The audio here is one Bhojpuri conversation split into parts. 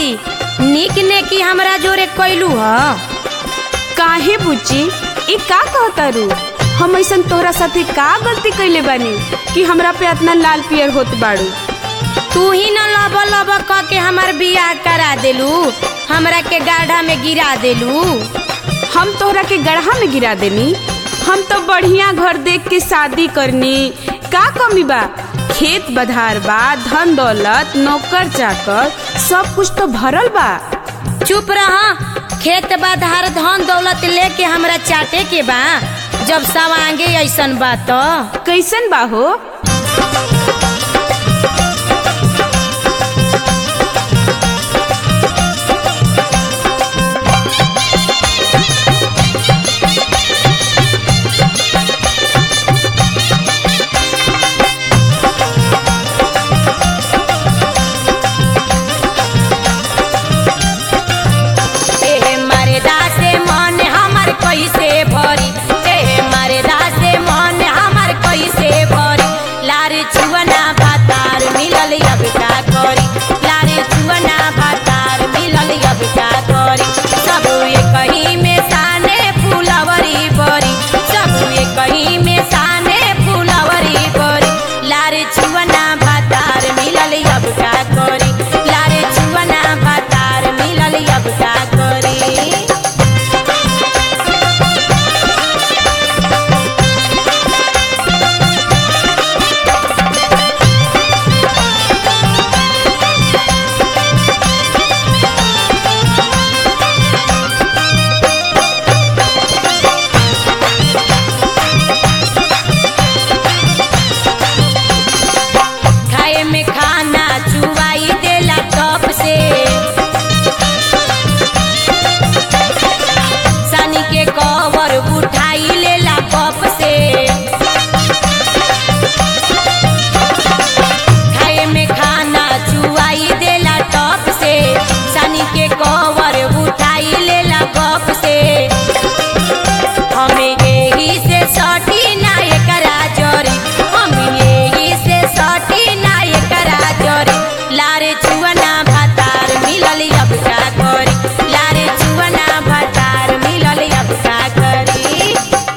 भौजी निक ने की हमरा जोरे कैलू ह काहे बुच्ची ई का कहतारू हम ऐसन तोहरा साथे का गलती कैले बानी कि हमरा पे इतना लाल पियर होत बाड़ू तू ही न लब लब क के हमार बियाह करा देलू हमरा के गाढ़ा में गिरा देलू हम तोहरा के गढ़ा में गिरा देनी हम तो बढ़िया घर देख के शादी करनी का कमी बा खेत बधार बा धन दौलत नौकर चाकर सब कुछ तो भरल बा चुप रहा खेत बाधार धन दौलत लेके हमरा चाटे के बा जब सवांगे ऐसन बा तो कैसन बा हो ए मारे दासे मन हमर कैसे भरी ए मारे दासे मन हमर कैसे भरी लार चुवना भातार मिलल अब का करी लार चुवना भातार मिलल अब का करी सब एक ही में साने फुलवरी बरी सब एक ही में साने फुलवरी बरी लार चुवना भातार मिलल अब का करी लार चुवना भातार मिलल अब का करी खाए में खाना चुवाई देला टप से सनी के कवर उठाई लेला कप से खाए में खाना चुवाई देला टप से सनी के कवर उठाई लेला कप से हमें यही से सटी ना एकरा जरी हमें यही से सटी ना एकरा जरी लारे चुवना भातार मिलल अब का करी लारे चुवना भातार मिलल अब का करी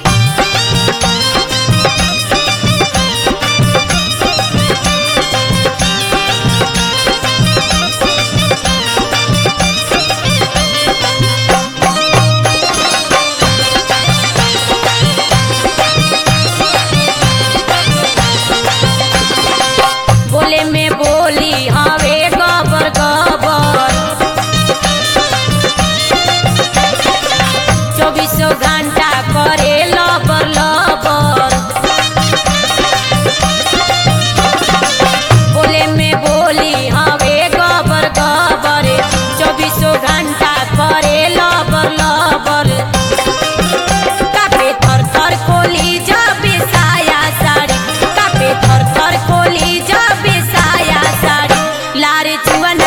बोले में बोली हवे गबर गबर चौबीसों घंटा करे लबर लबर बोले में बोली हवे गबर गबर चौबीसों घंटा करे लबर लबर कापे थर थर खोली जब साया साड़ी कापे थर थर खोली जब साया साड़ी लारे चुवन